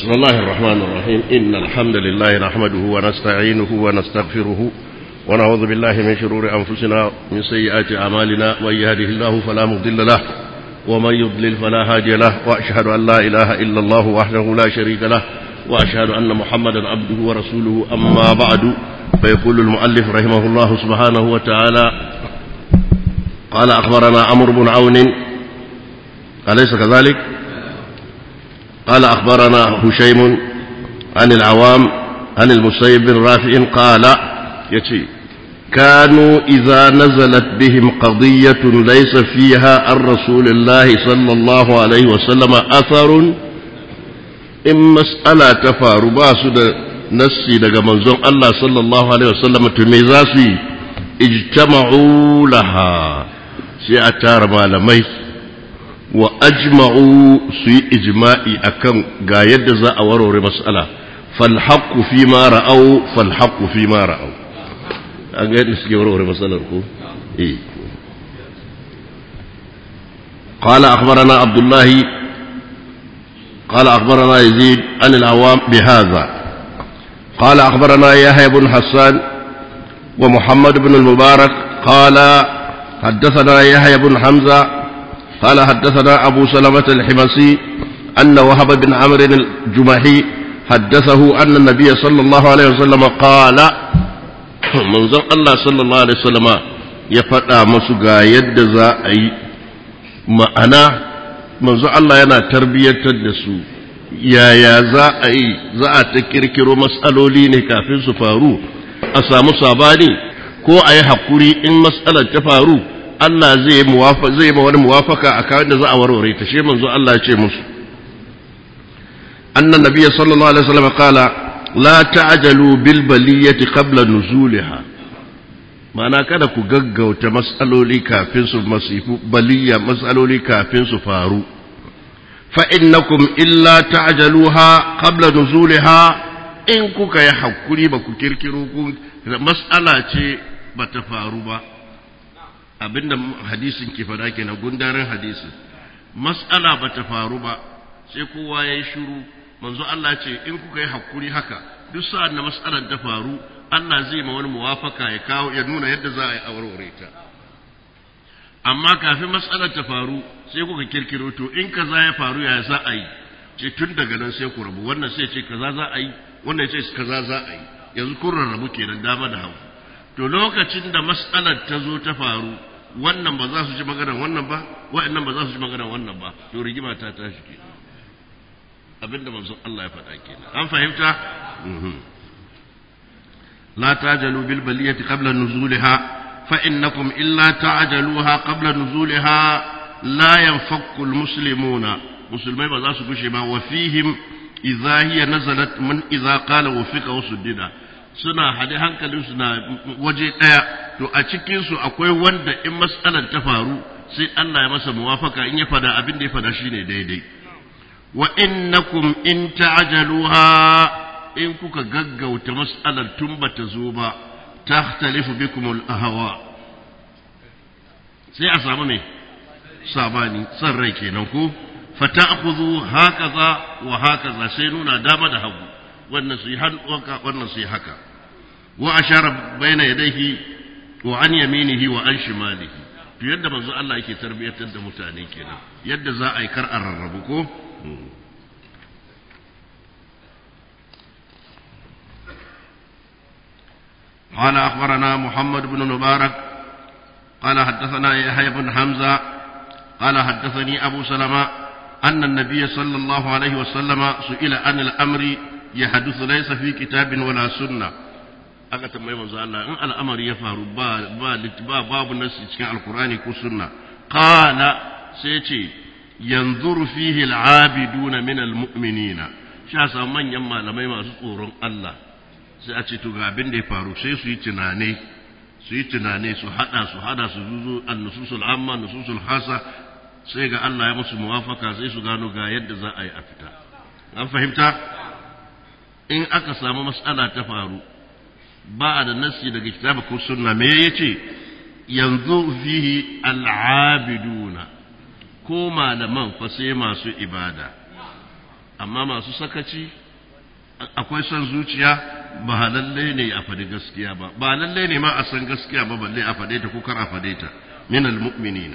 بسم الله الرحمن الرحيم إن الحمد لله نحمده ونستعينه ونستغفره ونعوذ بالله من شرور أنفسنا من سيئات أعمالنا من يهده الله فلا مضل له ومن يضلل فلا هادي له وأشهد أن لا إله إلا الله وحده لا شريك له وأشهد أن محمدا عبده ورسوله أما بعد فيقول المؤلف رحمه الله سبحانه وتعالى قال أخبرنا عمرو بن عون أليس كذلك؟ قال أخبرنا هشيم عن العوام عن المسيب بن رافع قال يتي كانوا إذا نزلت بهم قضية ليس فيها عن رسول الله صلى الله عليه وسلم أثر إن مسألة تفار باسد نسي لغا منزون الله صلى الله عليه وسلم تميزاسي اجتمعوا لها سيأتار مالمي wa ajma'u su yi ijma'i akan ga yadda za a warware mas'ala falhaqqu fi ma ra'au falhaqqu fi ma ra'au an ga yadda suke warware mas'alar ko eh قال أخبرنا عبد الله قال أخبرنا يزيد عن العوام بهذا قال أخبرنا يحيى بن حسان ومحمد بن المبارك قال حدثنا يحيى بن حمزة قال حدثنا أبو سلمة الحمصي أن وهب بن عمرو الجمحي حدثه أن النبي صلى الله عليه وسلم قال منظر الله صلى الله عليه وسلم يفتى مسقى يد زائي ma'ana manzo Allah yana tarbiyyantar da su yaya za a yi za a ta kirkiro matsaloli ne kafin su faru a samu sabani ko a yi haƙuri in matsalar ta faru Allah zai zai ma wani muwafaka a kawai da za a warware ta shi manzo Allah ya ce musu annan nabiyyi sallallahu alaihi wasallam qala la ta'jalu bil baliyati qabla nuzuliha ma'ana kada ku gaggauta mas'aloli kafin su masifu baliya mas'aloli kafin su faru fa innakum illa ta'jaluha qabla nuzuliha in kuka yi hakuri ba ku kirkiro ku mas'ala ce ba ta faru ba abinda hadisin ke fada kenan gundarin hadisin mas'ala ba ta faru ba sai kowa ya yi shiru manzo Allah ce in kuka yi hakuri haka duk sa'an da mas'alar ta faru Allah zai ma wani muwafaka ya kawo ya nuna yadda za a yi aurore ta amma kafin mas'alar ta faru sai kuka kirkiro to in kaza ya faru ya za a yi ce tun daga nan sai ku rabu wannan sai ce kaza za a yi wannan ce kaza za a yi yanzu kun rarrabu kenan dama da hagu to lokacin da mas'alar ta zo ta faru wannan ba za su ji maganar wannan ba wa'annan ba za su ji maganar wannan ba to rigima ta tashi ke abinda manzon Allah ya faɗa kenan an fahimta la tajalu bil baliyati qabla nuzulha fa innakum illa ta'jaluha qabla nuzulha la yanfakku al muslimuna musulmai ba za su gushe ba wa fihim idza hiya nazalat man idza qala wa fiqa wasuddida suna hade hankalinsu na waje ɗaya to a cikinsu akwai wanda in matsalar ta faru sai Allah ya masa muwafaka in ya fada abin da ya fada shine daidai wa innakum in ta'jaluha in kuka gaggauta mas'alar tun bata zo ba tahtalifu bikum al-ahwa sai a samu me sabani san rai kenan ko fata'khudhu hakaza wa hakaza sai nuna dama da hagu wannan su yi haka wannan su yi haka wa ashara baina yadayhi wa an yaminihi wa an shimalihi to yadda manzo Allah yake tarbiyatar da mutane kenan yadda za a yi kar a rarrabu ko قال أخبرنا محمد بن مبارك قال حدثنا يحيى بن حمزة قال حدثني أبو سلمة أن النبي صلى الله عليه وسلم سئل عن الأمر يحدث ليس في كتاب ولا سنة aka tambayi manzo Allah in al'amari ya faru ba ba ba babu nasi cikin alkurani ko sunna qala sai ce yanzuru fihi al'abiduna min almu'minina sha sa manyan malamai masu tsoron Allah sai a ce to ga abin da ya faru sai su yi tunane su yi tunane su hada su hada su zuzo an-nususul amma nususul hasa sai ga Allah ya musu muwafaka sai su gano ga yadda za a yi a fita an fahimta in aka samu mas'ala ta faru ba da nassi daga kitabu ko sunna me yace yanzu fihi al'abiduna ko malaman fa sai masu ibada amma masu sakaci akwai son zuciya ba lalle ne a faɗi gaskiya ba ba lalle ne ma a san gaskiya ba balle a faɗe ta ko kar a faɗe ta min almu'minina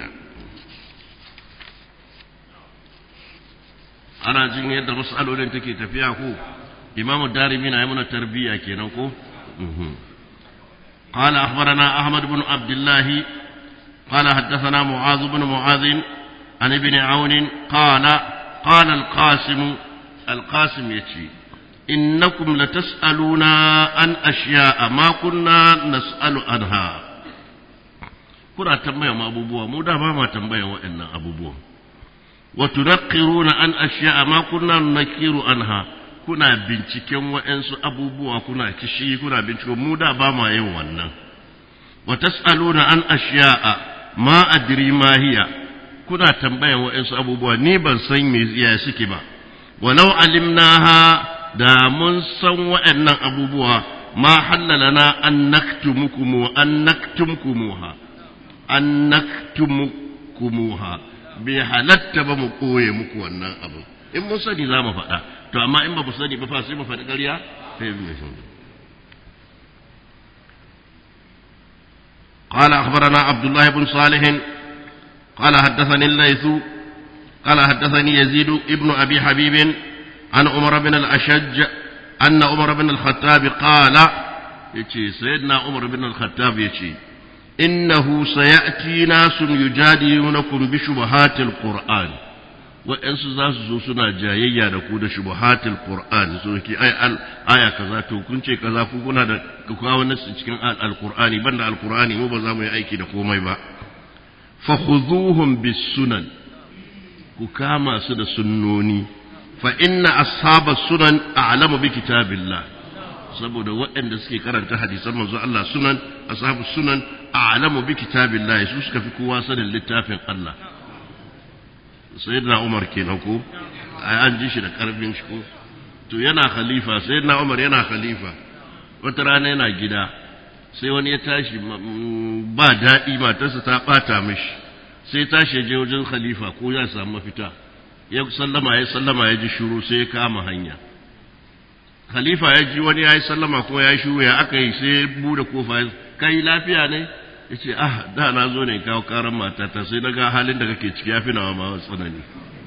ana jin yadda mas'alolin take tafiya ko imamu darimi na yi mana tarbiyya kenan ko قال أخبرنا أحمد بن عبد الله قال حدثنا معاذ بن معاذ عن ابن عون قال قال القاسم القاسم يتي إنكم لتسألون عن أشياء ما كنا نسأل عنها kuna tambaya ma abubuwa mu da ba ma tambaya waɗannan abubuwa wa tunaqqiruna an ashiya ma kunna nakiru anha kuna binciken waɗansu abubuwa kuna kishi kuna binciko mu da ba ma yin wannan wa tas'aluna an ashiya ma adri ma hiya kuna tambayan waɗansu abubuwa ni ban san me ya suke ba walau alimnaha da mun san waɗannan abubuwa ma hallalana an naktumukum an naktumkumuha an naktumkumuha bai halatta ba mu koye muku wannan abu in mun sani za mu faɗa to amma in ba mu sani ba fa sai mu faɗi ƙarya sai mu قال أخبرنا عبد الله بن صالح قال حدثني الليث قال حدثني يزيد ابن أبي حبيب عن عمر بن الأشج أن عمر بن الخطاب قال يتي سيدنا عمر بن الخطاب يتي إنه سيأتي ناس يجادلونكم بشبهات القرآن وإنس ذات سنة جاية نقود شبهات القرآن سوكي أي آية كذا تكون كذا فكنا دا كاو نس cikin القرآن بند القرآن مو بزامو aiki da komai ba fakhuduhum bis sunan ku kama su da sunnoni fa inna ashaba sunan a'lamu bi kitabillah saboda waɗanda suke karanta hadisan manzo Allah sunan ashabu sunan a'lamu bi kitabillah su suka fi kowa sanin littafin Allah sayyidina Umar kenan ko ai an ji shi da karfin shi ko to yana khalifa sayyidina Umar yana khalifa wata rana yana gida sai wani ya tashi ba daɗi matarsa ta ɓata mishi sai tashi ya je wajen khalifa ko ya samu mafita ya sallama ya sallama ya ji shuru sai ya kama hanya khalifa ya ji wani ya yi sallama kuma ya yi shuru ya aka yi sai ya bude kofa kai lafiya ne ya ce ah da na zo ne kawo karan matata sai na ga halin da kake ciki ya fi nawa ma tsanani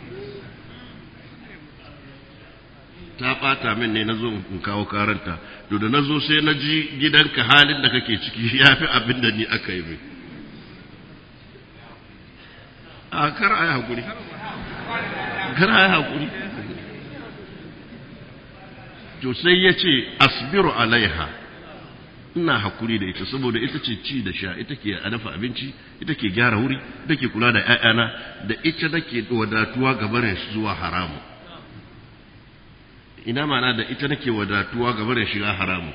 ta ɓata min ne na zo in kawo karanta to da na zo sai na ji gidanka halin da kake ciki ya fi abin da ni aka yi mai a kar a yi haƙuri kar a yi haƙuri to sai ya ce asbiru alaiha ina haƙuri da ita saboda ita ce ci da sha ita ke dafa abinci ita ke gyara wuri ita ke kula da 'ya'yana da ita nake wadatuwa ga barin zuwa haramu ina mana da ita nake wadatuwa ga barin shiga haramu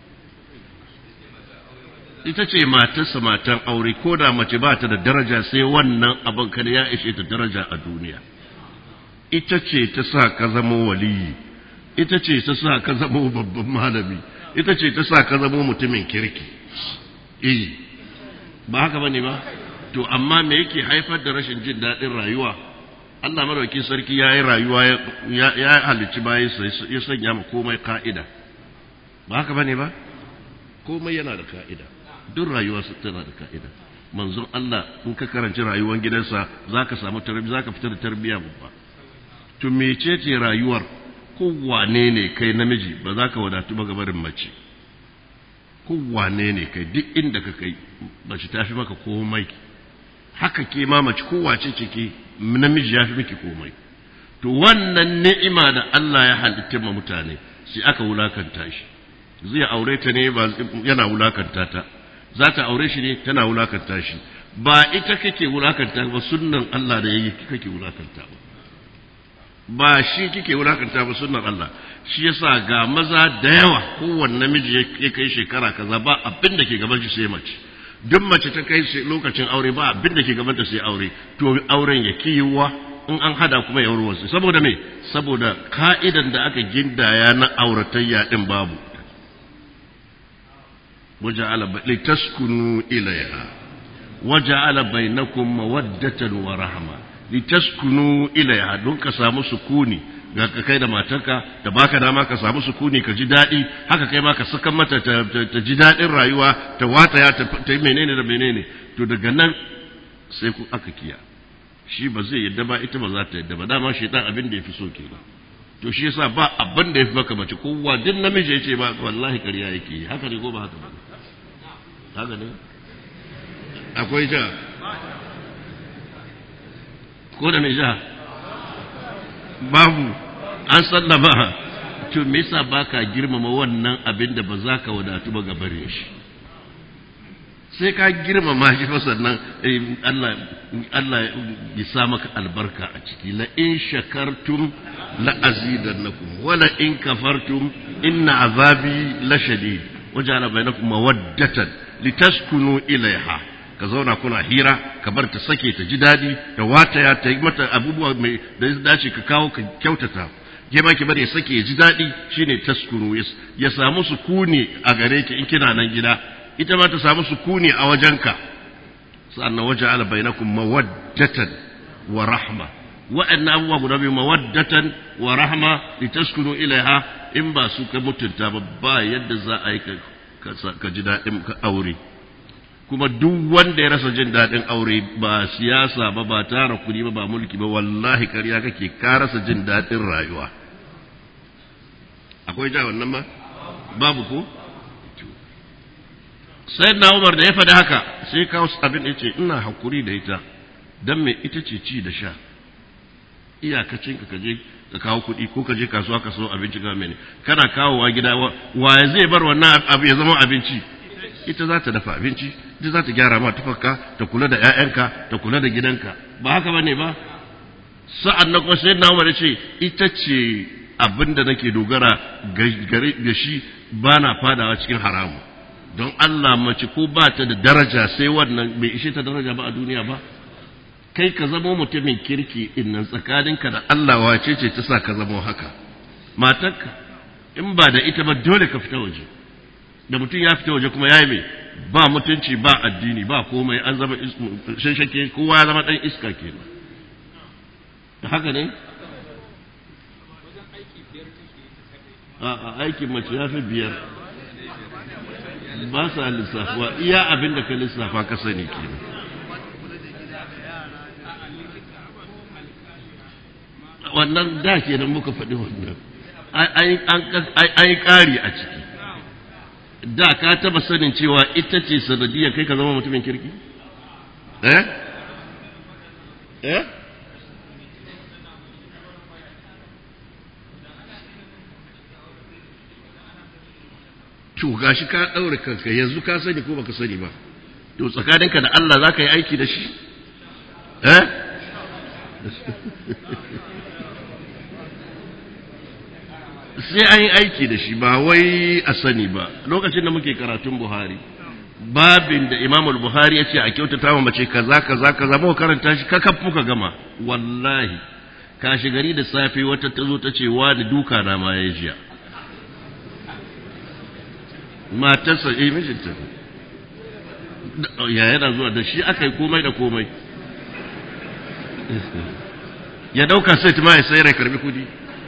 ita ce matarsa matan aure ko da mace ba ta da daraja sai wannan abin kada ya ishe ta daraja a duniya ita ce ta sa ka zama waliyi ita ce ta sa ka zama babban malami ita ce ta sa ka zama mutumin kirki eh ba haka bane ba to amma me yake haifar da rashin jin daɗin rayuwa Allah madaukin sarki ya yi rayuwa ya halicci bayan ya sanya ma komai ka'ida ba haka bane ba komai yana da ka'ida duk rayuwa tana da ka'ida manzon Allah in ka karanci rayuwar gidansa zaka samu tarbiyya zaka fitar da tarbiyya babba to mecece rayuwar kowane ne kai namiji ba za ka wadatu ba gabarin mace kowane ne kai duk inda ka kai mace ta fi maka komai haka ke ma mace kowace ce ke namiji ya fi miki komai to wannan ni'ima da Allah ya halitta ma mutane sai aka wulakanta shi zai aure ta ne ba yana wulakanta ta za ta aure shi ne tana wulakanta shi ba ita kake wulakanta ba sunnan Allah da yayi kake wulakanta ba ba shi kike wulakanta ba sunnan Allah shi yasa ga maza da yawa kowanne namiji ya kai shekara kaza ba abin da ke gaban shi sai mace duk mace ta kai lokacin aure ba abin da ke gaban ta sai aure to auren ya kiyiwa in an hada kuma ya warwarsu saboda me saboda ka'idan da aka gindaya na auratayya din babu waja'ala litaskunu ilayha waja'ala bainakum mawaddatan wa rahma litaskunu ilayha don ka samu sukuni ga ka kai da matarka da baka dama ka samu sukuni ka ji daɗi haka kai ma ka saka mata ta, ji daɗin rayuwa ta wata ya ta yi menene da menene to daga nan sai ku aka kiya shi ba zai yadda ba ita ba za ta yadda ba dama shi dan abin da ya fi so kenan to shi yasa ba abin da ya fi maka mace kowa duk namiji ya ce ba wallahi ƙarya yake yi haka ne ko ba haka ba haka ne akwai ja ko da mai ja babu an sallama to me yasa baka girmama wannan abin da ba za ka wadatu ba gabarin shi sai ka girmama shi fa sannan Allah Allah ya sa maka albarka a ciki la in shakartum la azidannakum wa la in kafartum inna azabi la shadid waja'ala bainakum mawaddatan litaskunu ilaiha ka zauna kuna hira ka bar ta sake ta ji daɗi ta wataya ta yi mata abubuwa mai da ya dace ka kawo ka kyautata ke ma ki bari ya sake ya ji daɗi shine taskunu ya samu sukuni a gare ki in kina nan gida ita ma ta samu sukuni a wajenka sannan waje ala bainakum mawaddatan wa rahma wa'annan abubuwa guda biyu mawaddatan wa rahma litaskunu ilaiha in ba su ka mutunta ba ba yadda za a yi ka ji daɗin aure kuma duk wanda ya rasa jin daɗin aure ba siyasa ba ba tara kuɗi ba ba mulki ba wallahi ƙarya kake ka rasa jin daɗin rayuwa akwai ja wannan ma babu ko sai na umar da ya faɗi haka sai kawo abin da ce ina hakuri da ita don me ita ce ci da sha iyakacin ka kaje ka kawo kuɗi ko ka je kasuwa ka so abinci ga mene kana kawowa gida wa zai bar wannan abu ya zama abinci ita za ta dafa abinci ita za ta gyara ma tufarka ta kula da 'ya'yanka ta kula da gidanka ba haka bane ba sa'an na kuma sai na umar ce ita ce abin da nake dogara ga shi ba na fadawa cikin haramu don Allah mace ko ba ta da daraja sai wannan bai ishe ta daraja ba a duniya ba kai ka zamo mutumin kirki innan tsakaninka da Allah wace ce ta sa ka zamo haka matarka in ba da ita ba dole ka fita waje da mutum ya fita waje kuma ya yi mai ba mutunci ba addini ba komai an zama shanshake kowa ya zama ɗan iska kenan da haka ne a aikin mace ya fi biyar ba sa lissafuwa iya abin da ka lissafa ka sani kenan wannan da kenan muka faɗi wannan an yi ƙari a ciki da ka taba sanin cewa ita ce sanadiyar kai ka zama mutumin kirki? eh? eh? to gashi ka ɗaure kanka yanzu ka sani ko baka sani ba to tsakaninka da Allah za ka yi aiki da shi? eh? sai an yi aiki da shi ba wai a sani ba lokacin da muke karatun buhari babin da imamul buhari ya ce a kyautata wa mace kaza kaza kaza muka karanta shi kakaf muka gama wallahi kashi gari da safe wata ta zo ta ce wa da duka na ma ya jiya matarsa eh mijinta ya yana zuwa da shi aka yi komai da komai ya dauka sai ma ya sayar ya karbi kudi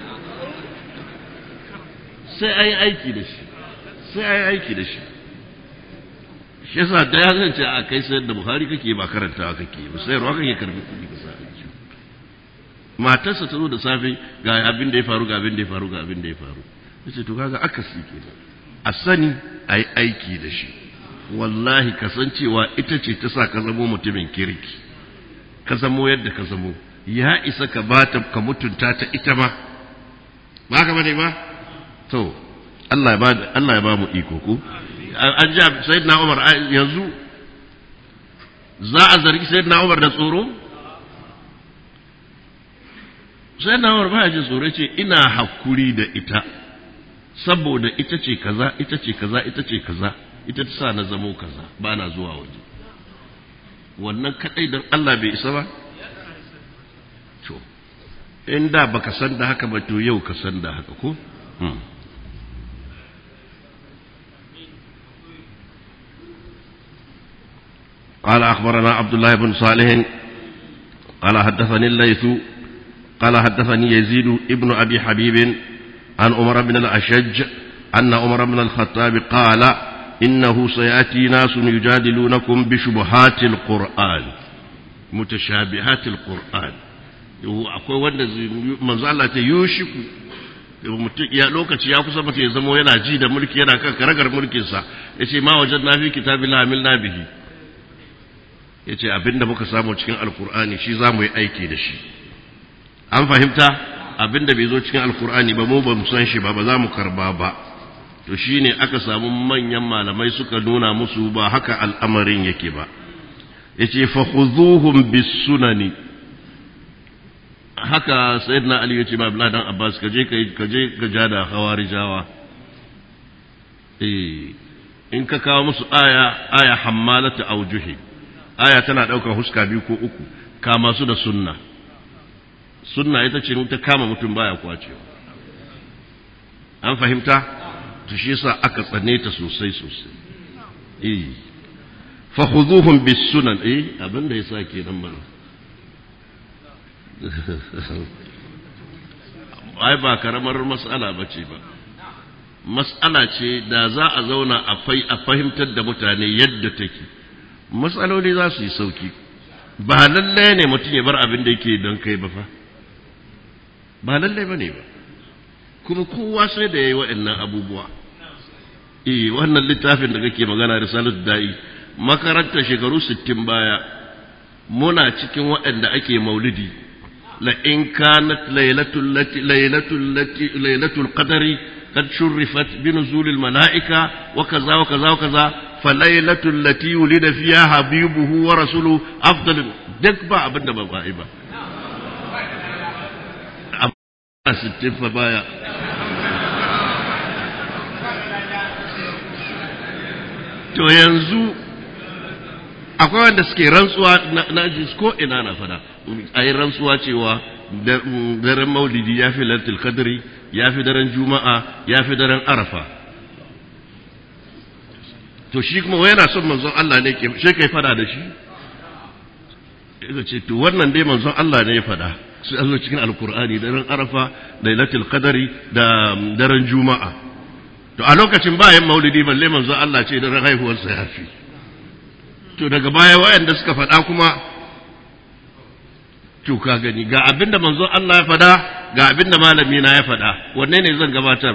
sai an yi aiki da shi sai an yi aiki da shi shi yasa da ya zance a kai sayar da buhari kake ba karanta kake ba sayarwa kake karbi kudi ka sa aiki matarsa ta zo da safe ga abin da ya faru ga abin da ya faru ga abin da ya faru yace to kaga akasi kenan a sani a yi aiki da shi wallahi kasancewa ita ce ta sa ka zamo mutumin kirki ka zamo yadda ka zamo ya isa ka bata ka mutunta ta ita ma ba ka bane ba to Allah ya ba Allah ya ba mu iko ko an ji sayyidina Umar yanzu za a zargi sayyidina Umar da tsoro sayyidina Umar ba ya ji tsoro ce ina hakuri da ita saboda ita ce kaza ita ce kaza ita ce kaza ita ta sa na zamo kaza ba na zuwa waje wannan kadai don Allah bai isa ba to in da baka san da haka ba to yau ka san da haka ko قال أخبرنا عبد الله بن صالح قال حدثني الليث قال حدثني يزيد ابن أبي حبيب عن عمر بن الأشج أن عمر بن الخطاب قال إنه سيأتي ناس يجادلونكم بشبهات القرآن متشابهات القرآن akwai wanda manzo Allah ta yushiku ya lokaci ya kusa mutum ya zama yana ji da mulki yana kan karagar mulkinsa ya ce ma wajen na fi kitabi la amil na bihi ya ce abinda muka samu cikin alkur'ani shi za mu yi aiki da shi an fahimta abinda bai zo cikin alkur'ani ba mu ba mu san shi ba ba za mu karba ba to shi ne aka samu manyan malamai suka nuna musu ba haka al'amarin yake ba ya ce fahuzuhun bisunani haka sayyidina ali ya ce ma abdullahi dan abbas ka je ka je ka ja da hawarijawa eh in ka kawo musu aya aya hammalatu aujuhi aya tana daukar huska biyu ko uku kama su da sunna sunna ita ce ta kama mutum baya kwacewa an fahimta to shi yasa aka tsane ta sosai sosai eh fa khuduhum bis sunan eh abinda yasa kenan mana ai ba karamar mas'ala ba ce ba mas'ala ce da za a zauna a fahimtar da mutane yadda take matsaloli za su yi sauki ba lallai ne mutum ya bar abin da yake don kai ba fa ba lallai ba ne ba kuma kowa sai da ya yi waɗannan abubuwa eh wannan littafin da kake magana risalat da'i makarantar shekaru sittin baya muna cikin waɗanda ake maulidi لئن كانت ليلة التي ليلة التي ليلة القدر قد شرفت بنزول الملائكة وكذا وكذا وكذا فليلة التي ولد فيها حبيبه ورسوله أفضل دك با أبدا بغائبا ستين فبايا to yanzu akwai wanda suke rantsuwa na ji ko ina na fada a yi rantsuwa cewa daren maulidi ya fi lantil kadiri ya fi daren juma'a ya fi daren arafa to shi kuma yana son manzon Allah ne ke shi kai fada da shi ya ce to wannan dai manzon Allah ne ya fada su zo cikin alkur'ani daren arafa lailatul qadari da daren juma'a to a lokacin bayan maulidi balle manzon Allah ce daren haihuwarsa ya fi to daga baya wayanda suka faɗa kuma to ka gani ga abinda manzon Allah ya faɗa ga abinda malami na ya faɗa wanne ne zan gabatar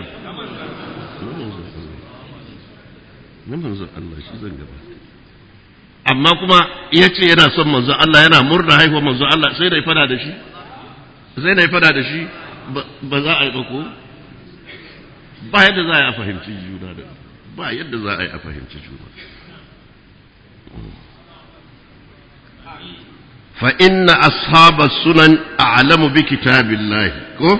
na manzon Allah shi zan gabatar amma kuma ya ce yana son manzon Allah yana murna haihuwar manzon Allah sai da ya fada da shi sai da ya fada da shi ba za a yi ba ko ba yadda za a yi a fahimci juna da ba yadda za a yi a fahimci juna فإن أصحاب السنن أعلم بكتاب الله كو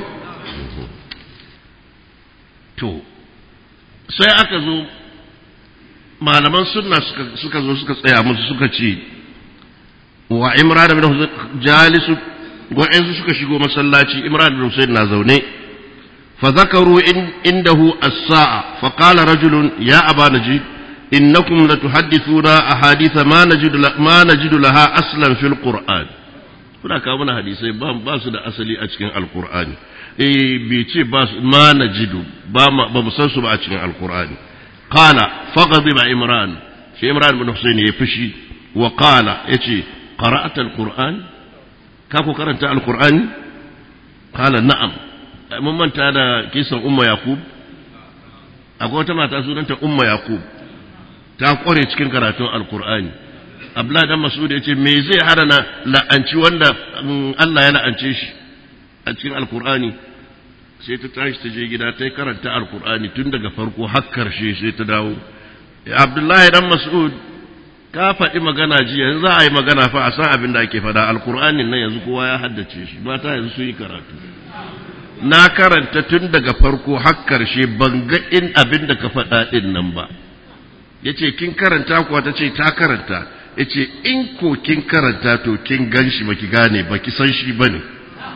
تو sai aka zo malaman sunna suka zo suka tsaya musu suka ce wa imran bin husayn jalisu wa'ansu suka shigo masallaci imran bin husayn na zaune fa zakaru indahu as-sa'a fa qala rajulun ya aba najid إنكم لتحدثون أحاديث ما نجد ما نجد لها أصلا في القرآن kuna kawo mana hadisai ba su da asali a cikin alkur'ani eh bai ce ba ma najidu ba ba mu san su ba a cikin alkur'ani qala faghadiba imran shi imran bin husayn ya fushi wa qala yace qara'ata alquran ka ku karanta alqur'ani qala na'am mun manta da kisan umma yaqub akwai wata mata sunanta umma yaqub ta kware cikin karatun alkur'ani abdullahi dan mas'ud ya ce me zai hana na la'anci wanda Allah ya la'ance shi a cikin alkur'ani sai ta tashi ta je gida ta karanta alkur'ani tun daga farko har karshe sai ta dawo abdullahi dan mas'ud ka faɗi magana jiya yanzu za a yi magana fa a san abin da ake faɗa alkur'anin nan yanzu kowa ya haddace shi mata yanzu sun yi karatu na karanta tun daga farko har karshe ban ga in abin da ka faɗa ɗin nan ba ya ce kin karanta kuwa ta ce ta karanta ya ce in ko kin karanta to kin gan shi baki gane baki san shi ba ne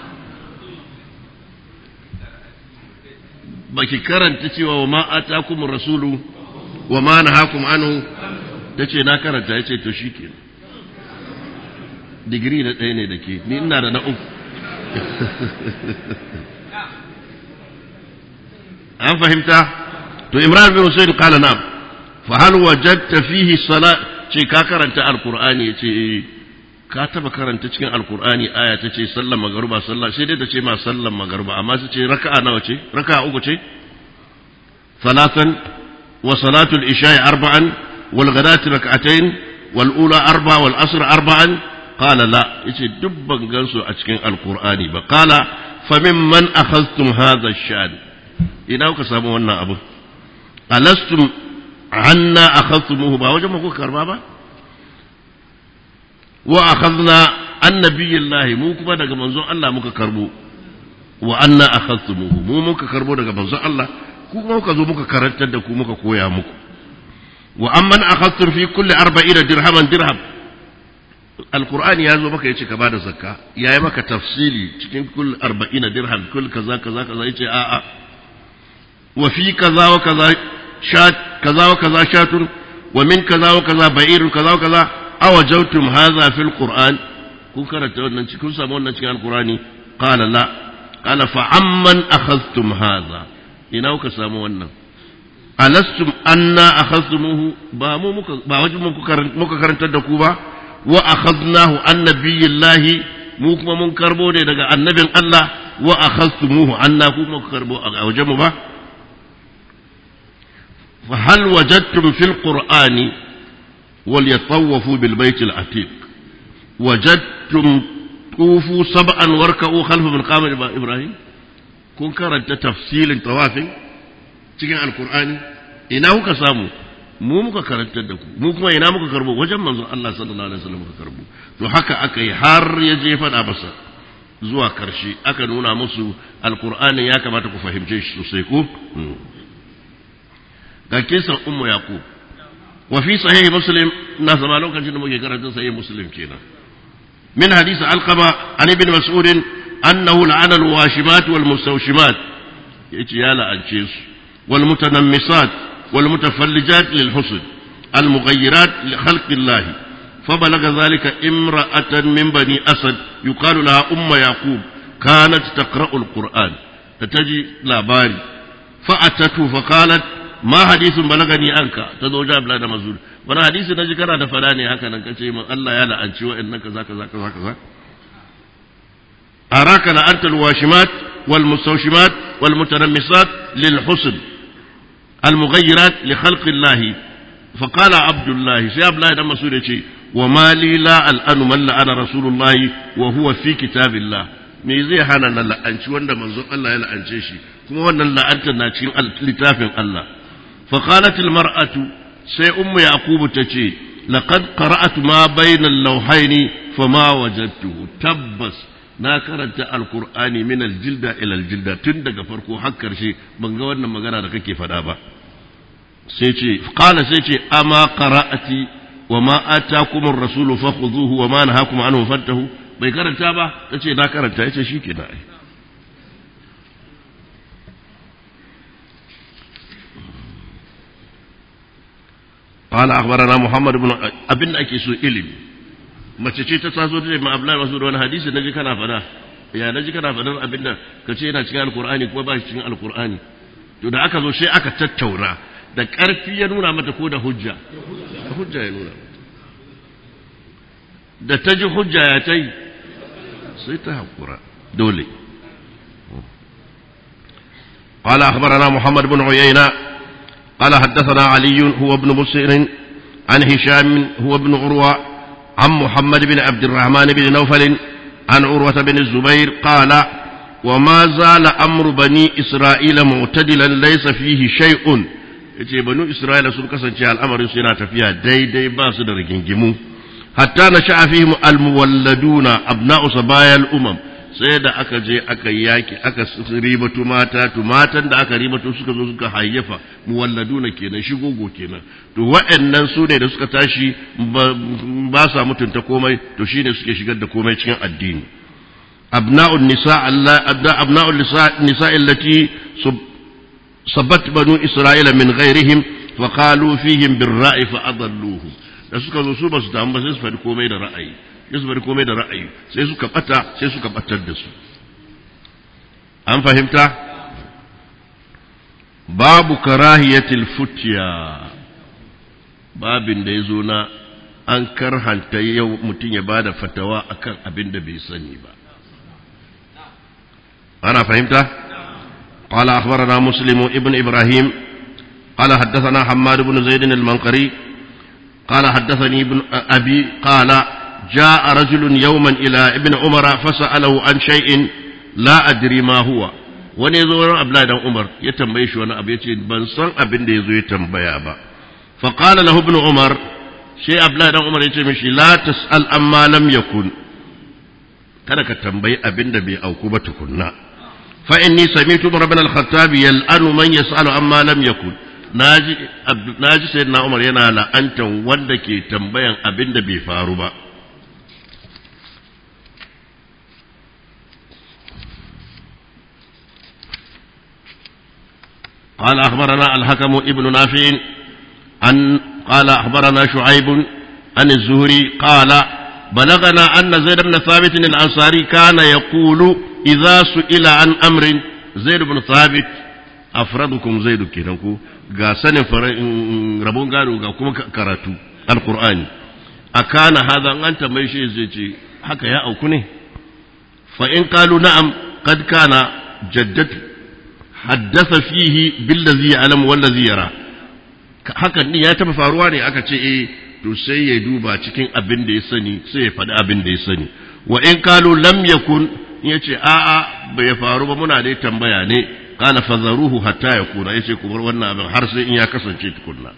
baki karanta cewa wa ma atakum rasulu wa ma nahakum anhu ta ce na karanta ya ce to shi ke digiri na ɗaya ne da ke ni ina da na uku an fahimta to imran bin husayn qala na'am fa hal wajadta fihi salat ce ka karanta alqur'ani yace ka taba karanta cikin alqur'ani aya ta ce sallar magruba sallah sai dai ta ce ma sallar magruba amma su ce raka'a nawa ce raka'a uku ce salatan wa salatul isha'i arba'an wal ghadati rak'atayn wal ula arba wal asr arba'an qala la yace duk ban gansu a cikin alqur'ani ba qala famimman akhadhtum hadha ash-shan ina kuka samu wannan abu alastum anna akhadtumuhu ba wajen muku karba ba wa akhadna annabiyillahi mu kuma daga manzon Allah muka karbo wa anna akhadtumuhu mu muka karbo daga manzon Allah ku kuma muka zo muka karantar da ku muka koya muku wa amman akhadtum fi kulli arba'ina dirhaman dirham alqur'ani ya zo maka yace ka bada zakka yayi maka tafsili cikin kulli arba'ina dirham kulli kaza kaza kaza yace a'a وفي كذا وكذا شات كذا وكذا شات ومن كذا وكذا بعير كذا وكذا أوجوتم هذا في القرآن كن كانت كن سامونا في القرآن قال لا قال فعمن أخذتم هذا إنه كسامونا ألستم أنا أخذتموه بامو باوجب مكا كرنت الدكوبة وأخذناه عن نبي الله mu kuma mun karbo ne daga annabin Allah wa akhadtumuhu anna kuma karbo a wajen mu ba فهل وجدتم في القرآن وليطوفوا بالبيت العتيق وجدتم طوفوا سبعا واركعوا خلف مقام إبراهيم كن كرنت تفصيل طواف cikin alkur'ani ina kuka samu mu muka karantar da ku mu kuma ina muka karbo wajen manzon Allah sallallahu alaihi wasallam muka karbo to haka aka yi har ya je faɗa masa zuwa karshe aka nuna musu alkur'ani ya kamata ku fahimce shi sosai ko ga kisan ummu yaqub wa fi sahih muslim na zama lokacin da muke karanta sahih muslim kenan min hadisi alqama an ibn mas'ud annahu la'ana alwashimat wal mustawshimat yace ya la'ance su wal mutanammisat wal mutafallijat lil husn al mughayyirat li khalqi allah فبلغ ذلك امرأة من بني أسد يقال لها أم يعقوب كانت تقرأ القرآن فتجي لا باري فأتته فقالت ma hadisin balagani anka ta zo jab da mazul wani hadisi na ji kana da fada ne haka nan kace min Allah ya la'anci wa'annan kaza kaza kaza kaza araka la'anta alwashimat wal mustawshimat wal mutanammisat lil husn al mughayyirat li khalqi Allah fa qala abdullah sai abdullah dan masud yace wa ma li la al'anu man la'ana rasulullah wa huwa fi kitabillah me zai hana na la'anci wanda manzon Allah ya la'ance shi kuma wannan la'antar na cikin littafin Allah فقالت المرأة سي أم يعقوب تشي لقد قرأت ما بين اللوحين فما وجدته تبس na karanta alkur'ani min aljilda ila aljilda tun daga farko har karshe ban ga wannan magana da kake faɗa ba sai ce qala sai ce ama qara'ati wa ma atakum ar-rasulu fakhudhuhu wa ma nahakum anhu fantahu bai karanta ba tace na karanta yace shikenan ai قال أخبرنا محمد بن أبن أكيسو إلم ما تشي تتاسو تجي ما أبلا مسؤول وانا حديث نجي كنا فدا يا نجي كنا فدا أبن كشي نا cikin alqur'ani kuma ba shi cikin alqur'ani to da aka zo sai aka tattauna da ƙarfi ya nuna mata ko da hujja da hujja ya nuna da ta ji hujja ya ta yi sai ta haƙura dole قال أخبرنا محمد بن عيينة قال حدثنا علي هو ابن بصير عن هشام هو ابن عروة عن محمد بن عبد الرحمن بن نوفل عن عروة بن الزبير قال وما زال أمر بني إسرائيل معتدلا ليس فيه شيء yace banu isra'ila sun kasance al'amarin su yana tafiya daidai ba su da rigingimu hatta na sha'a fihim almuwalladuna abna'u sabayal umam sai da aka je aka yaki aka ribatu mata to matan da aka ribatu suka zo suka hayyafa muwalladuna kenan shigogo kenan to wa'annan su ne da suka tashi ba sa mutunta komai to shine suke shigar da komai cikin addini abna'un nisa Allah abna'un nisa allati sabat banu isra'ila min ghairihim fa qalu fihim birra'i fa adalluhum da suka zo su ba su damu ba sai su faɗi komai da ra'ayi sai su faɗi komai da ra'ayi sai suka bata sai suka batar da su an fahimta babu karahiyatil futiya babin da ya zo na an karhanta yau mutum ya bada fatawa akan abin da bai sani ba ana fahimta قال أخبرنا مسلم ابن إبراهيم قال حدثنا حماد بن زيد المنقري قال حدثني ابن أبي قال جاء رجل يوما إلى ابن عمر فسأله عن شيء لا أدري ما هو wani zo wani abla dan Umar ya tambaye shi wani abu yace ban san abin da yazo ya tambaya ba fa qala lahu ibn Umar sai abla dan Umar yace mishi la tasal amma lam yakun kada ka tambayi abin da bai auku ba tukunna fa inni sami'tu Umar ibn al-Khattab yal'anu man yas'alu amma lam yakun naji naji sayyidina Umar yana la'antan wanda ke tambayan abin da bai faru ba قال أخبرنا الحكم ابن نافع عن قال أخبرنا شعيب عن الزهري قال بلغنا أن زيد بن ثابت الأنصاري كان يقول إذا سئل عن أمر زيد بن ثابت أفردكم زيد كنكو غاسن ربون قالوا غاكم كراتو القرآن أكان هذا أنت ميشي زيتي حكا يا أو كني فإن قالوا نعم قد كان جدته haddasa fihi billazi ya'lam wallazi yara hakan din ya taba faruwa ne aka ce eh to sai ya duba cikin abin da ya sani sai ya faɗi abin da ya sani wa in kalu lam yakun ya ce a'a bai faru ba muna dai tambaya ne qala fazaruhu hatta yakuna yace ku bar wannan abin har sai in ya kasance tukunna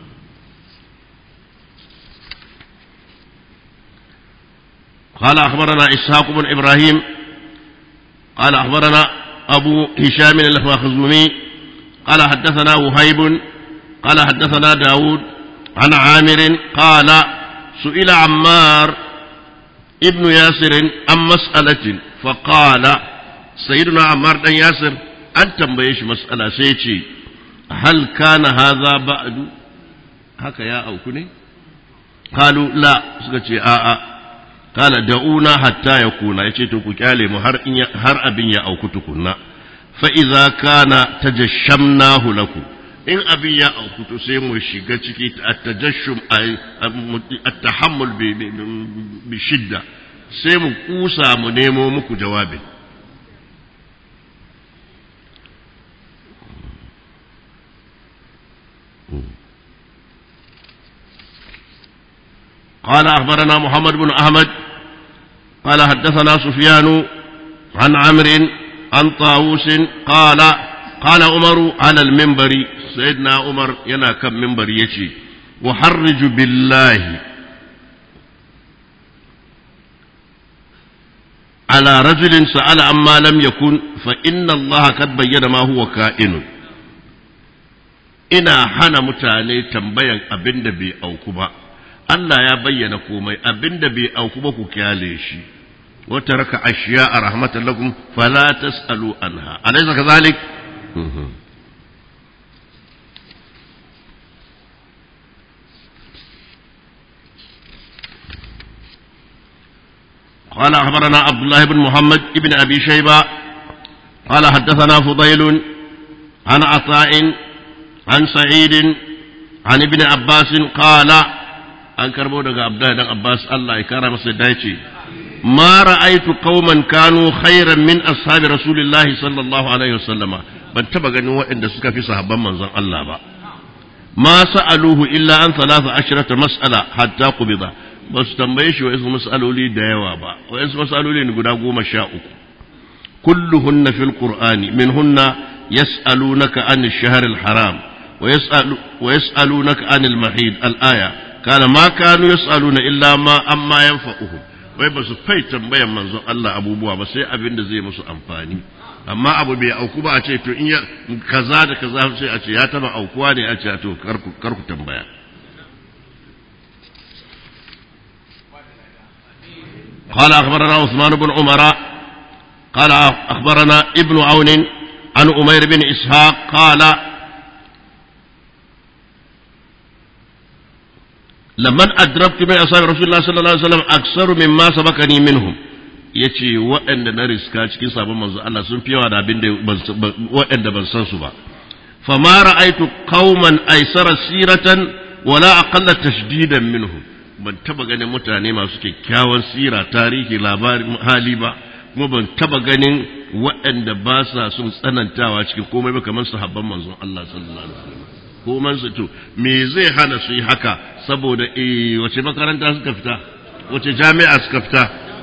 قال أخبرنا إسحاق بن إبراهيم قال أخبرنا أبو هشام المخزومي قال حدثنا وهيب قال حدثنا داود عن عامر قال سئل عمار ابن ياسر عن مسألة فقال سيدنا عمار بن ياسر أن تنبيش مسألة سيتي هل كان هذا بعد هكا يا أو كني قالوا لا سكتي آآ آه kala da'una hatta ya kuna ya ce to ku kyale mu har har abin ya auku tukunna fa idza kana tajashamnahu lakum in abin ya auku to sai mu shiga ciki at-tajashshum at-tahammul bi shidda sai mu kusa mu nemo muku jawabin قال أخبرنا محمد بن أحمد قال حدثنا سفيان عن عمرو عن طاووس قال قال عمر على المنبر سيدنا عمر ينا كم منبر يشي وحرج بالله على رجل سأل عما لم يكن فإن الله قد بين ما هو كائن ina hana mutane tambayan abin da bai auku ba Allah ya bayyana komai abinda bai auku ba ku kyale shi wata raka ashiya a rahmatan lakum fala tasalu anha alaysa kadhalik قال أخبرنا عبد الله بن محمد بن أبي شيبة قال حدثنا فضيل عن عطاء عن سعيد عن ابن عباس قال an karbo daga Abdullahi dan Abbas Allah ya kara masa dace ma ra'aitu qauman kanu khairan min ashabi rasulillahi sallallahu alaihi wasallama ban taba ganin waɗanda suka fi sahabban manzon Allah ba ma sa'aluhu illa an thalatha ashrata mas'ala hatta qubida ba su tambaye shi wa'insu mas'aloli da yawa ba wa'insu mas'aloli ne guda goma sha uku kulluhunna fil qur'ani minhunna yas'alunaka an ash-shahr al-haram ويسألونك عن المحيط الآية كان ما كانوا يسألون إلا ما أما ينفعهم wai ba su fai tambayan manzon Allah abubuwa ba sai abin da zai musu amfani amma abu bai auku ba a ce to in ya kaza da kaza sai a ce ya taba aukuwa ne a ce to kar ku tambaya قال أخبرنا عثمان بن عمر قال أخبرنا ابن عون عن أمير بن إسحاق قال لمن أدركت من أصحاب رسول الله صلى الله عليه وسلم أكثر مما سبقني منهم ya ce waɗanda na riska cikin sabon manzo Allah sun fi yawa da abin da waɗanda ban san su ba fama ra'aitu qauman aisara siratan wala aqalla tashdidan minhum ban taba ganin mutane masu kyakkyawan sira tarihi labarin hali ba kuma ban taba ganin waɗanda ba sa sun tsanantawa cikin komai ba kamar sahabban manzon Allah sallallahu alaihi wasallam komai su to me zai hana su yi haka saboda eh wace makaranta suka fita wace jami'a suka fita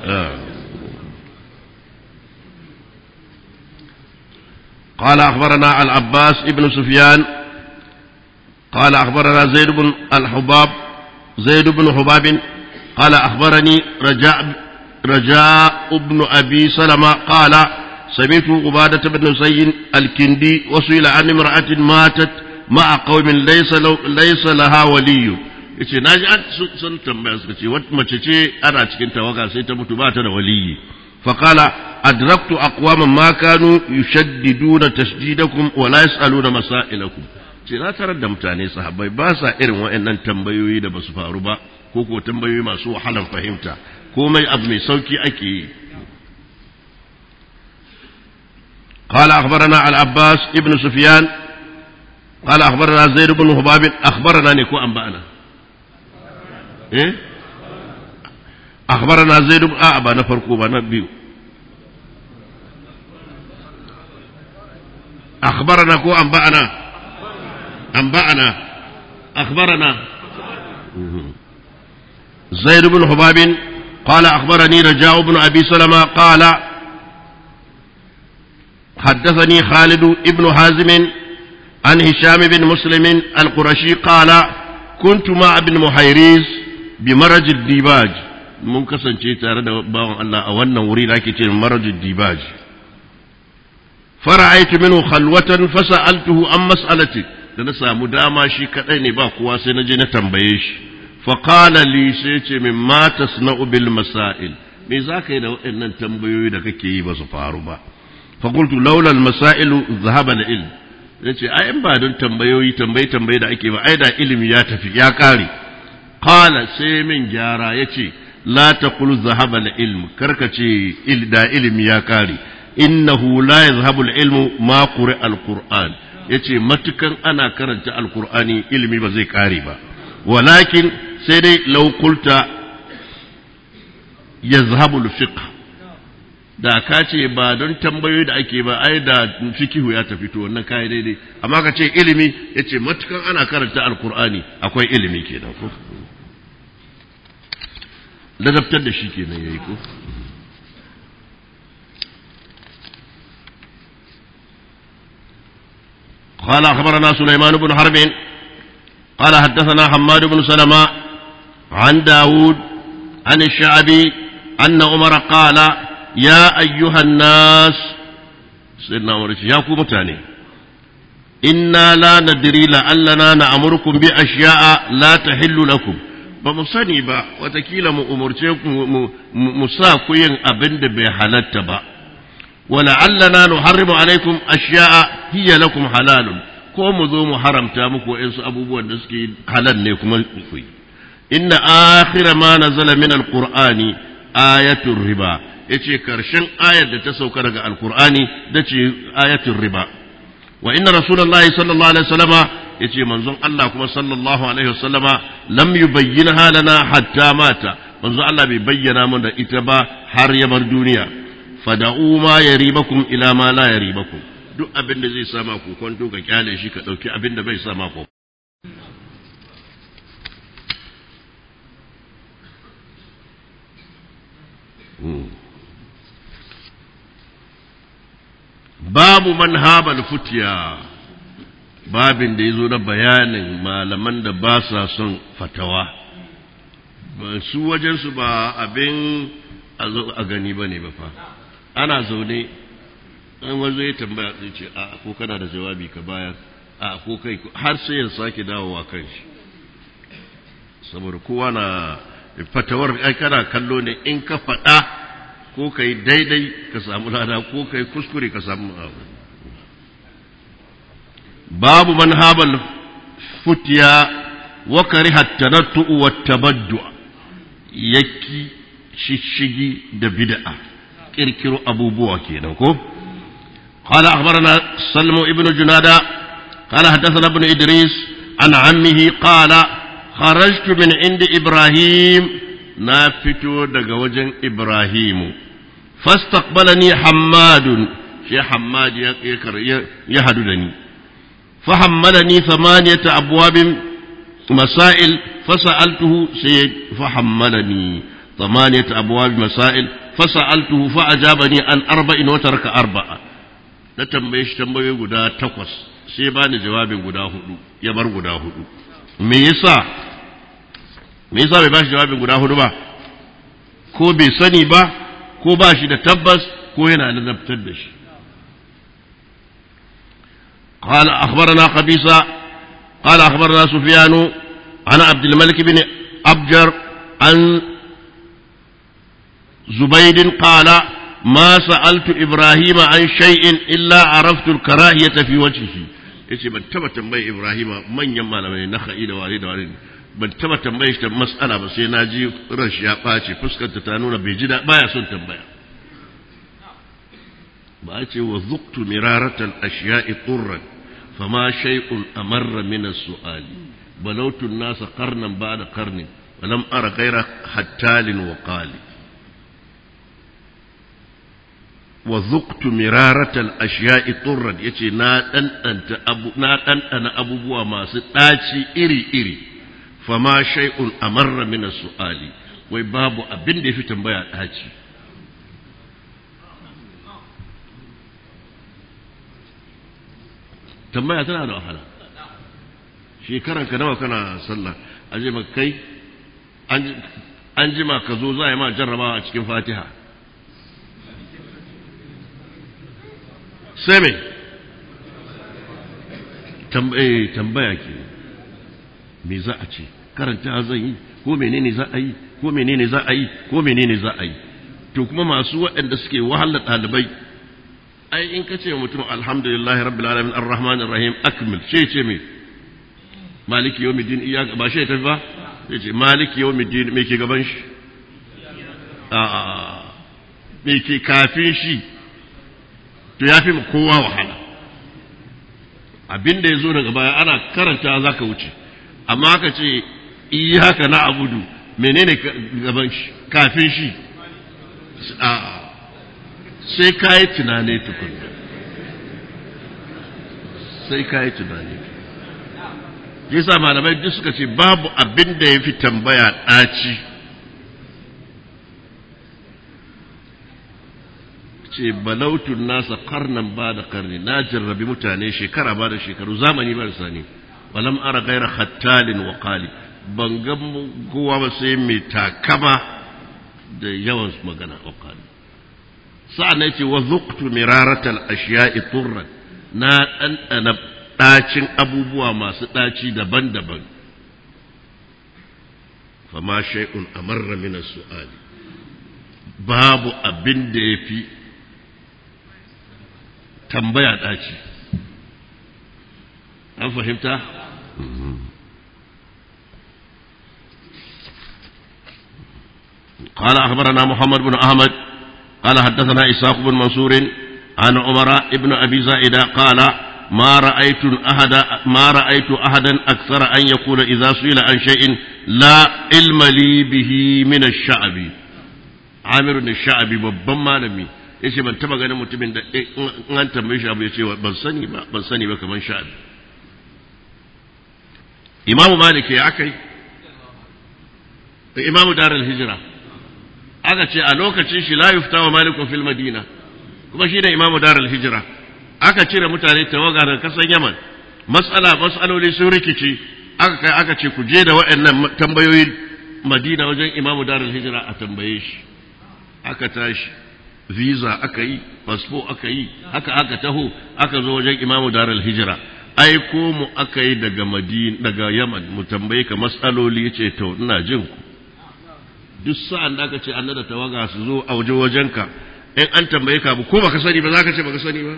قال أخبرنا العباس ابن سفيان قال أخبرنا زيد بن الحباب زيد بن حباب قال أخبرني رجاء رجاء بن أبي سلمة قال سمعت عبادة بن سيد الكندي وسئل عن امرأة ماتت مع قوم ليس, ليس لها ولي yace na ji sun tambaya suka ce wata mace ce ana cikin tawaga sai ta mutu ba ta da waliyi faqala adraktu aqwaman ma kanu yushaddiduna tashdidakum wa la yasaluna masailakum ce na tarar da mutane sahabbai ba sa irin waɗannan tambayoyi da basu faru ba ko ko tambayoyi masu wahalan fahimta komai abu mai sauki ake yi قال أخبرنا العباس ابن سفيان قال أخبرنا زيد بن هباب أخبرنا نكو أنبأنا إيه؟ أخبرنا زيد بن أعبى نفرقوا بنبيو أخبرنا كو أنبأنا أنبأنا أخبرنا زيد بن حباب قال أخبرني رجاء بن أبي سلمة قال حدثني خالد بن حازم عن هشام بن مسلم القرشي قال كنت مع ابن محيريز بمرج الديباج mun kasance tare da bawan Allah a wannan wuri da ake ce marajin dibaj fara'aitu minhu khalwatan fasa'altuhu an mas'alati da na samu dama shi kadai ne ba kowa sai na je na tambaye shi fa qala li sai ce min ma tasna'u bil masail me zaka yi da waɗannan tambayoyi da kake yi ba su faru ba fa qultu laula al masail dhahaba al ilm yace ai in ba don tambayoyi tambaye tambaye da ake ba ai da ilimi ya tafi ya kare qala sai min gyara yace la taqul dhahaba al ilm karkace il da ilimi ya kare innahu la yazhabu al-ilmu ma quri al-qur'an yace matukan ana karanta al-qur'ani ilimi ba zai kare ba walakin sai dai law qulta yazhabu al-fiqh da ka ce ba don tambayoyi da ake ba ai da fikihu ya tafi to wannan kai daidai amma ka ce ilimi yace matukan ana karanta al-qur'ani akwai ilimi kenan ko ladabtar da shi kenan yayi ko قال أخبرنا سليمان بن حرب قال حدثنا حماد بن سلمة عن داود عن الشعبي أن عمر قال يا أيها الناس سيدنا عمر يا كومتاني إنا لا ندري لعلنا نأمركم بأشياء لا تحل لكم ba mu sani ba watakila mu umarce mu sa ku yin abin da bai halatta ba ولعلنا نحرم عليكم أشياء هي لكم حلال ko mu zo mu haramta muku wa'insu abubuwan da suke halal ne kuma ku yi inna akhira ma nazala min alqur'ani ayatul riba yace karshen ayar da ta sauka daga alqur'ani dace ayatul riba wa inna rasulullahi sallallahu alaihi wasallama yace manzon Allah kuma sallallahu alaihi wasallama lam yubayyinha lana hatta mata manzon Allah bai bayyana mana ita ba har ya bar duniya fada'u ma yaribakum ila ma la yaribakum duk abin da zai sama ku kwanto ka kyale shi ka dauki abin da bai sama ku babu man habal futiya babin da ya zo na bayanin malaman da ba sa son fatawa su wajensu ba abin a zo a gani ba ne ba fa ana zaune an wanzo ya tambaya zai ce a ko kana da jawabi ka bayar a ko kai har sai ya sake dawowa kan shi saboda kowa na fatawar ai kana kallo ne in ka faɗa ko kai daidai ka samu lada ko kai kuskure ka samu babu man habal futiya wa kariha tarattu wa tabaddu yaki shishigi da bid'a kirkiro abubuwa kenan ko قال أخبرنا سلم ابن جنادة قال حدثنا ابن إدريس عن عمه قال خرجت من عند إبراهيم نافتو دقوجا إبراهيم فاستقبلني حماد شي حماد يهددني فحملني ثمانية أبواب مسائل فسألته سيد فحملني ثمانية أبواب مسائل فسألته فأجابني عن أربع وترك أربعة na tambaye shi tambayoyi guda takwas sai ba ni jawabin guda hudu ya bar guda hudu me yasa me yasa bai ba shi jawabin guda hudu ba ko bai sani ba ko ba shi da tabbas ko yana nazartar da shi قال أخبرنا قبيصة قال أخبرنا سفيان عن عبد الملك بن أبجر عن زبيد قال ما سألت إبراهيم عن شيء إلا عرفت الكراهية في وجهه yace ban taba tambayi Ibrahima manyan malamai na ha'i da wale da wale ban taba tambaye shi ta mas'ala ba sai na ji ran shi ya ɓace fuskanta ta nuna bai ji baya son tambaya ba a ce wa zuktu miraratan ashiya'i turran fama shay'un amarra min as-su'ali balawtu an-nasa qarnan ba'da qarnin wa lam ara ghayra hattalin wa qali wa zuktu miraratal ashiya'i turran yace na ɗanɗanta abu na ɗanɗana abubuwa masu ɗaci iri iri fama shay'un amarra min su'ali wai babu abin da yafi tambaya ɗaci tambaya tana da wahala shekaran ka nawa kana sallah aje maka kai an jima ka zo za a yi ma jarrabawa a cikin fatiha sai mai tambaya ke me za a ce karanta zan yi ko menene za a yi ko menene za a yi ko menene za a yi to kuma masu waɗanda suke wahala ɗalibai ai in ka ce mutum alhamdulillah rabbil alamin arrahman arrahim akmil ce ce me maliki yawmiddin iyaka ba shi ya tafi ba ya ce maliki yawmiddin me ke gaban shi a me ke kafin shi to ya fi mu kowa wahala abin da ya zo daga baya ana karanta za ka wuce amma aka ce iyaka na abudu menene gaban shi kafin shi a sai ka yi tunane tukun sai ka yi tunane yasa malamai duk suka ce babu abin da ya fi tambaya ɗaci ce balautun nasa karnan ba da karni na jarrabi mutane shekara ba da shekaru zamani ba da sani walam ara gaira hattalin wa qali ban ga kowa ba sai mai takama da yawan magana wa qali sa'an nan ce wa zuqtu miraratal ashiya'i turran na ɗanɗana ɗacin abubuwa masu ɗaci daban-daban fama shay'un amarra min su'ali babu abin da ya fi tambaya ɗaci an fahimta? قال أخبرنا محمد بن أحمد قال حدثنا إسحاق بن منصور عن عمر بن أبي زائدة قال ما رأيت أحد ما رأيت أحدا أكثر أن يقول إذا سئل عن شيء لا علم لي به من الشعب عامر الشعبي babban malami yace ban taba ganin mutumin da in an tambaye shi abu yace ban sani ba ban sani ba kaman sha'abi Imam Malik ya akai Imam Darul Hijra aka ce a lokacin shi la yufta wa malikun fil madina kuma shi ne Imam Darul Hijra aka cire mutane tawaga daga kasan Yaman mas'ala mas'aloli sun rikici aka kai aka ce ku je da waɗannan tambayoyi Madina wajen Imam Darul Hijra a tambaye shi aka tashi visa aka yi fasfo aka yi haka aka taho aka zo wajen imamu daral hijira aiko mu aka yi daga madina daga yaman mu tambaye ka matsaloli ce to ina jin ku duk sa'an da aka ce an da tawaga su zo a waje wajenka in an tambaye ka ko baka sani ba za ka ce baka sani ba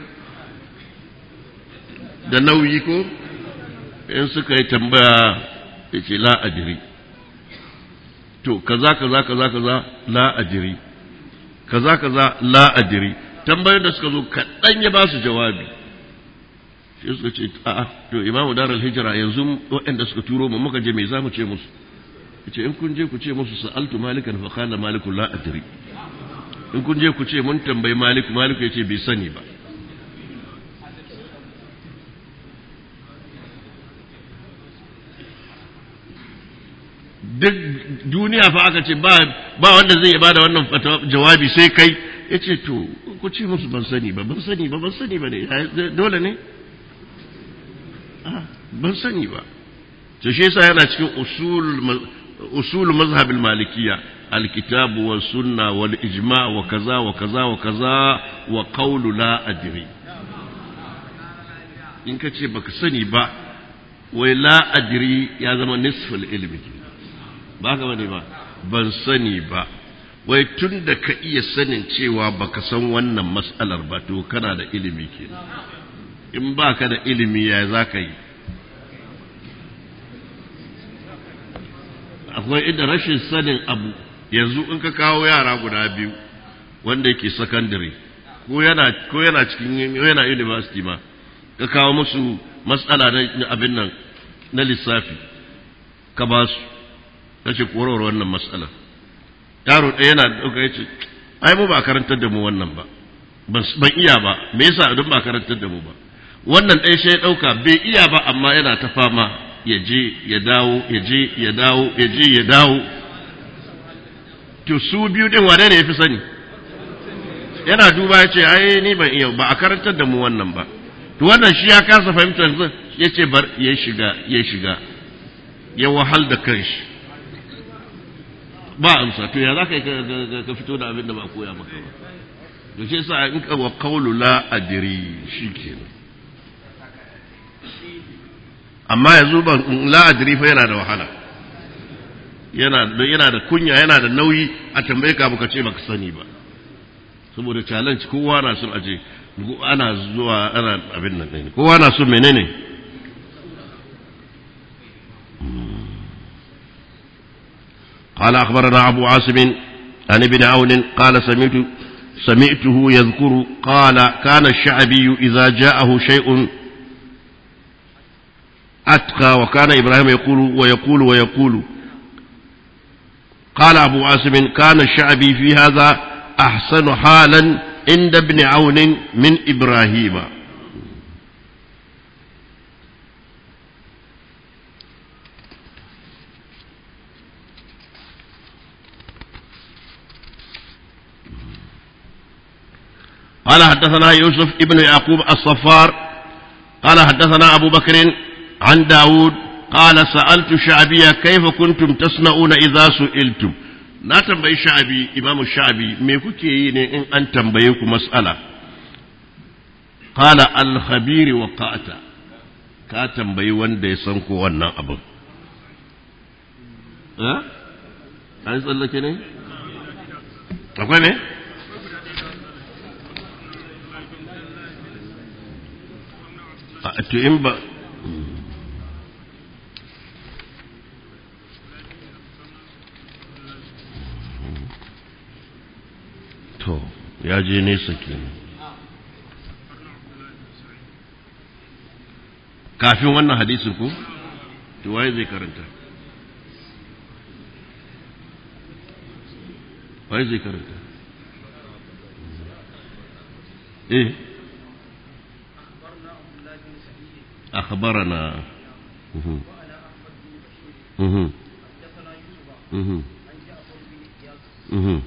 da nauyi ko in suka yi tambaya ya ce la ajiri to kaza kaza kaza kaza la ajiri kaza kaza la adri tambayoyin da suka zo kaɗan ya ba su jawabi shi suka ce a'a to imamu darar hijira yanzu waɗanda suka turo mu muka je me za mu ce musu ce in kun je ku ce musu sa'altu malikan fa qala maliku la adri in kun je ku ce mun tambayi maliku maliku yace bai sani ba duk duniya fa aka ce ba ba wanda zai bada wannan jawabi sai kai yace to ku ce musu ban sani ba ban sani ba ban sani ba ne dole ne ban sani ba to shi yasa yana cikin usul usul mazhab al-malikiyya al-kitab wa sunna wal ijma' wa kaza wa kaza wa kaza wa qawlu la adri in ka ce baka sani ba wai la adri ya zama nisful ilmi ba ka bane ba ban sani ba wai tun da ka iya sanin cewa baka san wannan mas'alar ba to kana da ilimi kenan in baka da ilimi ya za ka yi akwai inda rashin sanin abu yanzu in ka kawo yara guda biyu wanda yake secondary ko yana ko yana cikin yana university ma ka kawo musu matsala na abin nan na lissafi ka ba su ka ce korowar wannan matsala yaro ɗaya yana ɗauka ya ce ai mu ba karantar da mu wannan ba ban iya ba me yasa don ba karantar da mu ba wannan ɗaya sai ya ɗauka bai iya ba amma yana ta fama ya je ya dawo ya je ya dawo ya je ya dawo to su biyu din wane ne ya fi sani yana duba ya ce ai ni ban iya ba a karantar da mu wannan ba to wannan shi ya kasa fahimtar zan ya ce bar ya shiga ya shiga ya wahal da kanshi ba amsa to ya za ka ka fito da abin da ba a koya maka ba to shi yasa in ka wa qawlu la adri shikenan amma yanzu ban la adri fa yana da wahala yana da yana da kunya yana da nauyi a tambaye ka baka ce baka sani ba saboda challenge kowa na son aje ana zuwa ana abin nan ne kowa na son menene قال أخبرنا أبو عاصم عن ابن عون قال سمعت سمعته يذكر قال كان الشعبي إذا جاءه شيء أتقى وكان إبراهيم يقول ويقول ويقول قال أبو عاصم كان الشعبي في هذا أحسن حالا عند ابن عون من إبراهيم قال حدثنا يوسف ابن يعقوب الصفار قال حدثنا أبو بكر عن داود قال سألت شعبية كيف كنتم تصنعون إذا سئلتم na tambayi sha'abi imamu sha'abi me kuke yi ne in an tambaye ku mas'ala qala al khabiri wa qata ka tambayi wanda ya san ko wannan abin eh an tsallake ne akwai ne to in ba to ya je nesa kenan kafin wannan hadisin ku to waye zai karanta waye zai karanta eh أخبرنا مه. مه. مه. مه.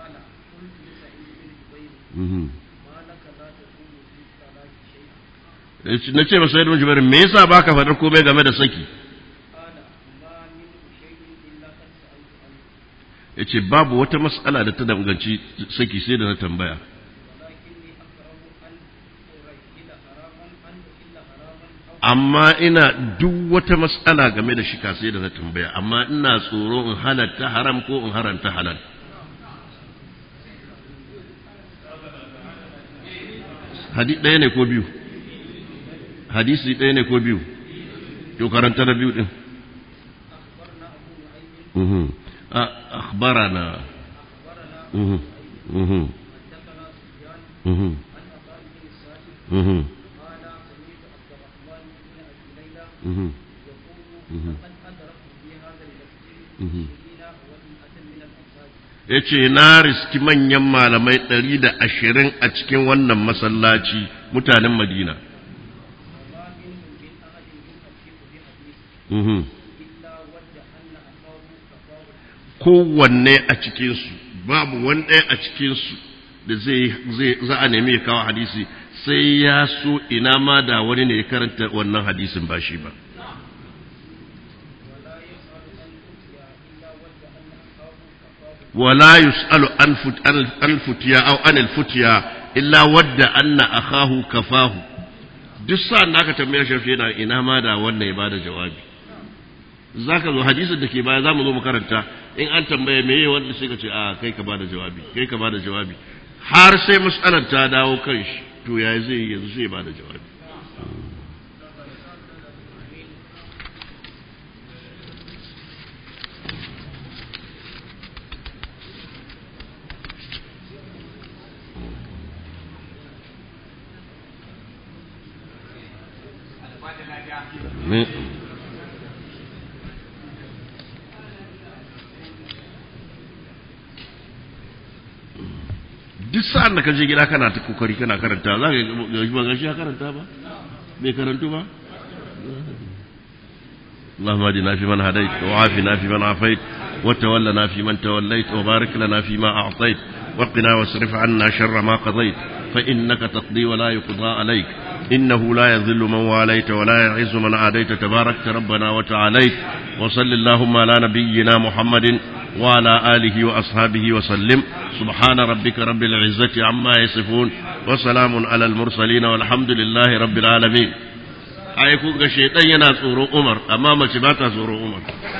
na ce masa yadda jubair me yasa baka faɗar komai game da saki ya ce babu wata matsala da ta danganci saki sai da na tambaya amma ina duk wata matsala game da shika sai da na tambaya amma ina tsoro in halatta haram ko in haranta halal hadisi ɗaya ne ko biyu hadisi ɗaya ne ko biyu to karanta da biyu ɗin أخبرنا مهم. حدثنا سفيان مهم. عن عطاء بن السائب مهم. قال سمعت عبد الرحمن بن ابي ليلى مهم. يقول مهم. لقد ادركت في هذا المسجد مهم. عشرين ومئة من الانصار ya ce na riski manyan malamai ɗari da ashirin a cikin wannan masallaci mutanen madina وما منهم من احد يحقق بحديث Mhm. الا ود ان اخاه كفاه kowanne a cikinsu babu wani ɗaya a cikinsu da zai zai- za a nemi ya kawo hadisi sai ya so ina ma da wani ne ya karanta wannan hadisin ba shi ba ولا يسأل أن أخاه كفاه ولا يسأل عن فت- عن الفتيا أو عن الفتيا إلا ود أن أخاه كفاه duk sa'an da aka tambaye shi yana ina ma da wannan ya bada jawabi zaka zo hadisin da ke baya zamu zo mu karanta in an tambaye me yayi wanda sai ka ce a kai ka bada jawabi kai ka bada jawabi har sai mas'alar ta dawo kan shi to yayi zai yi yanzu sai ya bada jawabi ne duk sa'an da ka je gida kana ta kokari kana karanta za ka ga ba gashi ya karanta ba bai karantu ba اللهم اهدنا فيمن هديت وعافنا فيمن عافيت وتولنا فيمن توليت وبارك لنا فيما أعطيت وقنا واصرف عنا شر ما قضيت فإنك تقضي ولا يقضى عليك إنه لا يذل من واليت ولا يعز من عاديت تباركت ربنا وتعاليت وصل اللهم على نبينا محمد وعلى آله وأصحابه وسلم سبحان ربك رب العزة عما يصفون وسلام على المرسلين والحمد لله رب العالمين ai kun ga shaidan yana tsoron Umar amma mace ba ta tsoron Umar